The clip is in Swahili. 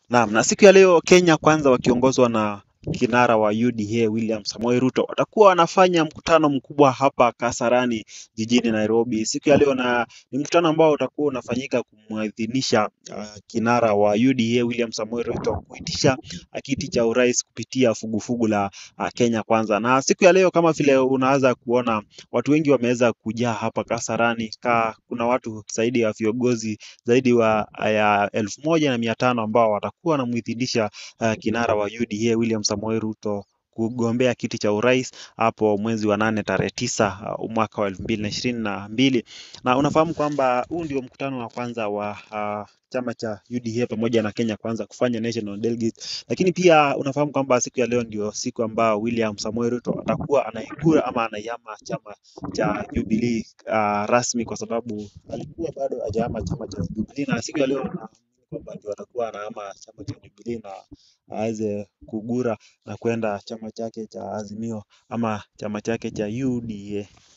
Naam, na siku ya leo Kenya Kwanza wakiongozwa na kinara wa UDA William Samoei Ruto watakuwa wanafanya mkutano mkubwa hapa Kasarani jijini Nairobi siku ya leo, na ni mkutano ambao utakuwa unafanyika kumwadhinisha uh, kinara wa UDA William Samoei Ruto kuitisha kiti cha urais kupitia fugufugu la uh, Kenya Kwanza. Na siku ya leo kama vile unaweza kuona watu wengi wameweza kujaa hapa Kasarani ka, kuna watu zaidi ya viongozi zaidi wa ya elfu moja na mia tano ambao watakuwa wanamuidhinisha uh, kinara wa UDA William Samoei Ruto kugombea kiti cha urais hapo mwezi wa nane tarehe tisa uh, mwaka wa elfu mbili na ishirini na mbili na unafahamu kwamba huu ndio mkutano wa kwanza wa uh, chama cha UDA pamoja na Kenya Kwanza kufanya national delegate, lakini pia unafahamu kwamba siku ya leo ndio siku ambao William Samoei Ruto atakuwa anaigura ama anaiama chama cha Jubilee uh, rasmi kwa sababu alikuwa bado hajahama chama cha Jubilee, na siku ya leo na kwamba ndio atakuwa anahama chama cha Jubilee na aweze kugura na kwenda chama chake cha Azimio ama chama chake cha UDA.